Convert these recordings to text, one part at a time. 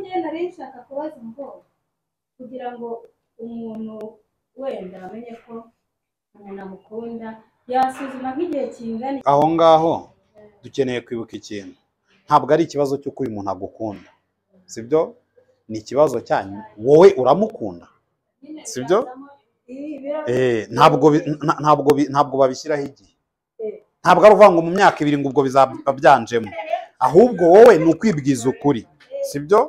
njyewe nari nshaka kubaza umukobwa kugira ngo umuntu wenda amenye ko umuntu amukunda yasuzuma nk'igihe kingana iki. aho ngaho dukeneye kwibuka ikintu ntabwo ari ikibazo cy'uko uyu muntu agukunda sibyo ni ikibazo cyanyu wowe uramukunda Nyine Si byo? birazamo ibi- bira- Eh, ntabwo bi- nta- ntabwo bi- ntabwo babishyiraho igihe Eh. ntabwo ari uvuga ngo mu myaka ibiri ngo ubwo bizaba byanjemo ahubwo wowe ni ukwibwiza ukuri sibyo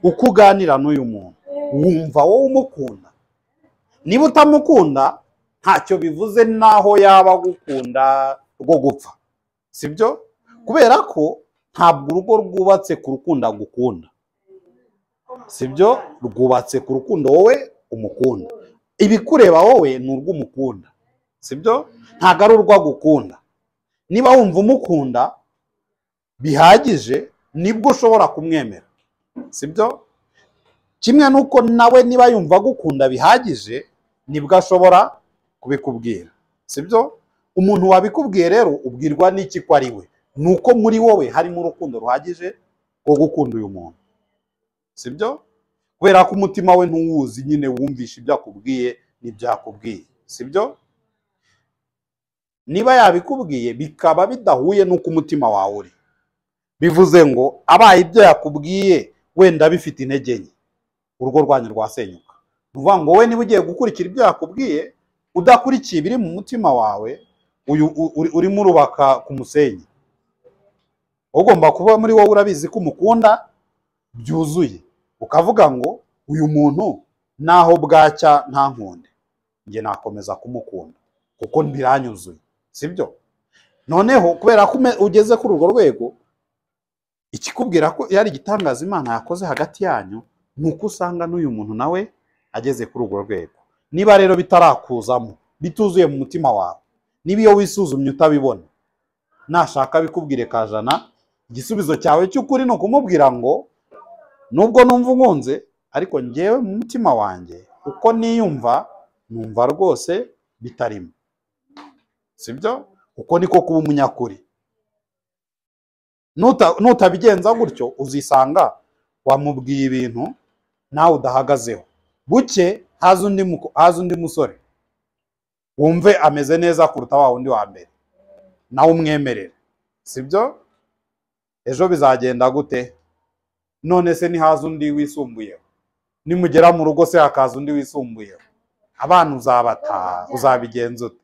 uko uganira n'uyu muntu wumva wowe umukunda niba utamukunda ntacyo bivuze n'aho yaba agukunda rwo gupfa sibyo kubera ko ntabwo urugo rwubatse ku rukundo agukunda sibyo rwubatse ku rukundo wowe umukunda ibikureba wowe ni urw'umukunda sibyo ntabwo ari urwo agukunda niba wumva umukunda bihagije nibwo ushobora kumwemera sibyo kimwe nuko nawe niba yumva agukunda bihagije nibwo ashobora kubikubwira sibyo umuntu wabikubwiye rero ubwirwa n'iki ko ari we ni uko muri wowe harimo urukundo ruhagije rwo gukunda uyu muntu sibyo kubera ko umutima we ntuwuzi nyine wumvisha ibyo akubwiye n'ibyo yakubwiye sibyo niba yabikubwiye bikaba bidahuye n'uko umutima wawe uri bivuze ngo abaye ibyo yakubwiye wenda bifite intege nke urugo rwanyu rwasenyuka ni ukuvuga ngo wowe niba ugiye gukurikira ibyo yakubwiye udakurikiye ibiri mu mutima wawe uyu u- uri- urimo urubaka ku musenyi ugomba kuba muri wowe urabizi ko umukunda byuzuye ukavuga ngo uyu muntu naho bwacya nta nkunde njye nakomeza kumukunda kuko biranyuzuye sibyo noneho kubera ko ume- ugeze kuri urwo rwego ikikubwira ko yari igitangaza imana yakoze hagati yanyu ni uko usanga n'uyu muntu nawe ageze kuri urwo rwego niba rero bitarakuzamo bituzuye mu mutima wawe niba iyo wisuzumye utabibona nashaka bikubwire kajana igisubizo cyawe cy'ukuri ni ukumubwira ngo nubwo numva unkunze ariko njyewe mu mutima wanjye uko niyumva numva rwose bitarimo sibyo uko niko kuba umunyakuri Nuta- nutabigenza gutyo uzisanga wamubwiye ibintu nawe udahagazeho buke haza undi muko- haza undi musore wumve ameze neza kuruta wa wundi wa mbere nawe umwemerera sibyo ejo bizagenda gute none se nihaza undi wisumbuyeho nimugera mu rugo se hakaza undi wisumbuyeho abana uzabata uzabigenza ute